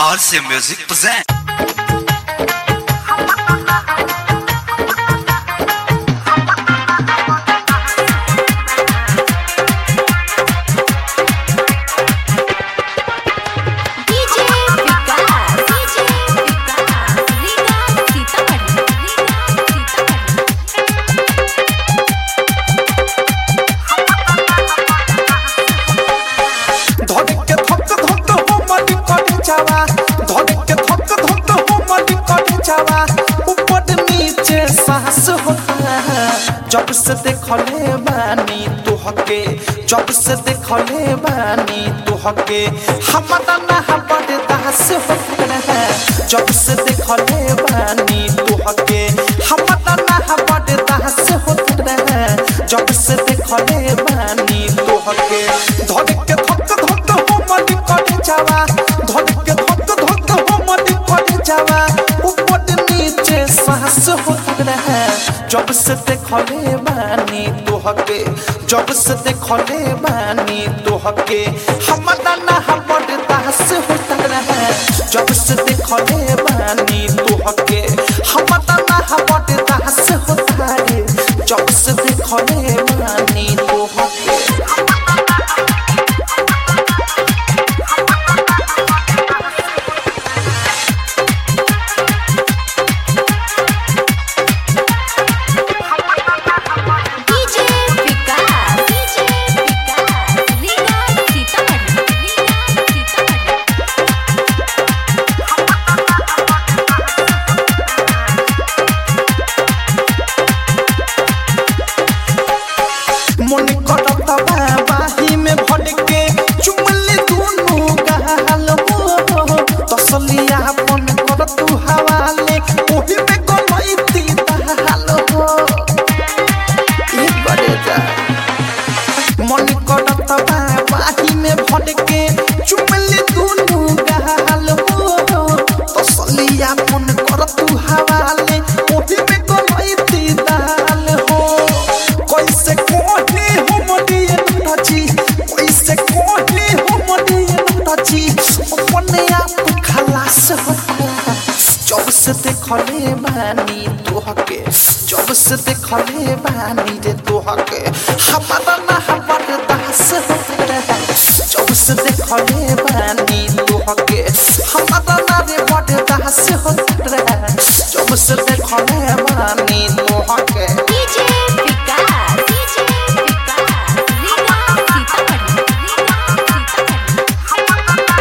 RC Music present. DJ विकास DJ विकास रीगा सीतामढ़ी रीगा सीतामढ़ी ধরে কে ধক ধক হো মনি কটি যাওয়া ধরে কে ধক ধক হো মনি কটি যাওয়া ऊपर नीचे सांस होता है जब से देखले बानी तू हके जब से देखले बानी तू हके हमारा ना बड़े दास होता है जब से देखले बानी तू हके हमारा ना बड़े दास होता है जब से देखले बानी तू हके धरे के धक धक हो मनी कटी जावा धरे के धक धक हो मनी कटी जावा ऊपर नीचे सांस होता है जब से देखले बानी तू हके जब से देखले बानी तू हके हमारा ना बड़े दास होता है जब से देखले बानी तू हके हमारा ना बड़े दास होता है जब से देखले बानी तू हके DJ विकास DJ विकास रीगा सीतामढ़ी रीगा सीतामढ़ी मन करत बाही में भर के चुमले दोनों गाल हो तसलिया अपन कर तू हवाले ओही में गलैती दाल हो ई बड़े जा मन करत बाही में भर के चुमले दोनों गाल हो तसलिया अपन कर तू हवाले ओही में गलैती दाल हो कैसे कोहले हो मडिए नची कैसे कोहले हो मडिए नची अपने आप खलास होता जब से देखले बानी तू हके जब से देखले बानी रे तू हके हमारा ना हमारे दास होता जब से देखले बानी तू हके हमारा ना रे बड़े दास होता जब से देखले बानी तू हके DJ विकास DJ विकास रीगा सीतामढ़ी रीगा सीतामढ़ी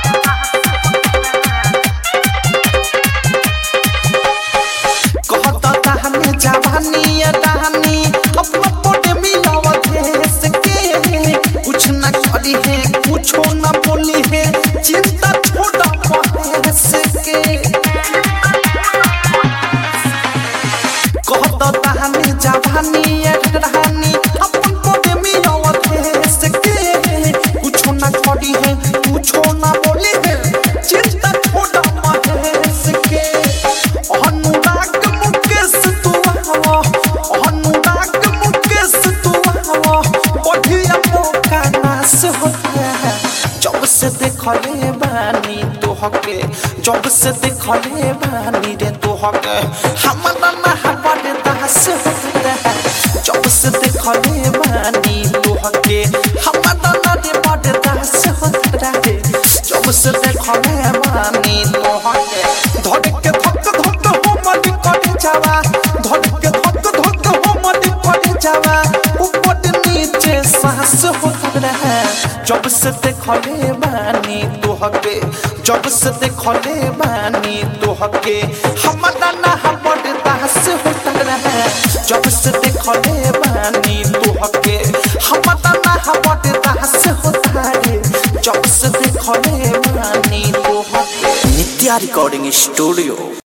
कहता कहानी जवानी या कहानी अपना पोटे मिलावा देश के कुछ न करी है कुछो न बोली है चिंता छोड़ा महेश के कहता कहानी जवानी या कहानी अपन पोटे मिलावा देश के कुछो न करी है कुछो न बोली है चिंता छोड़ा महेश के अनुराग मुकेश तू आवा अनुराग मुकेश तू आवा बढ़िया मौका नाश होता है जब से देखले बानी तू हके जब से देखले बानी रे तू हके हमारा ना बड़े दास होता है जब से देखले बानी तू हके हमारा ना रे बड़े दास होता है जब से देखले बानी तू हके धरे के धक धक हो मनी कटी जावा धरे के धक धक हो मनी कटी जावा ऊपर नीचे सांस होता है जब से देखले बानी तू हके जब से देखले बानी तू हके हमारा ना बड़े दास होता है जब से देखले बानी तू हके हमारा ना बड़े दास होता है जब से देखले बानी तू हके नित्या रिकॉर्डिंग स्टूडियो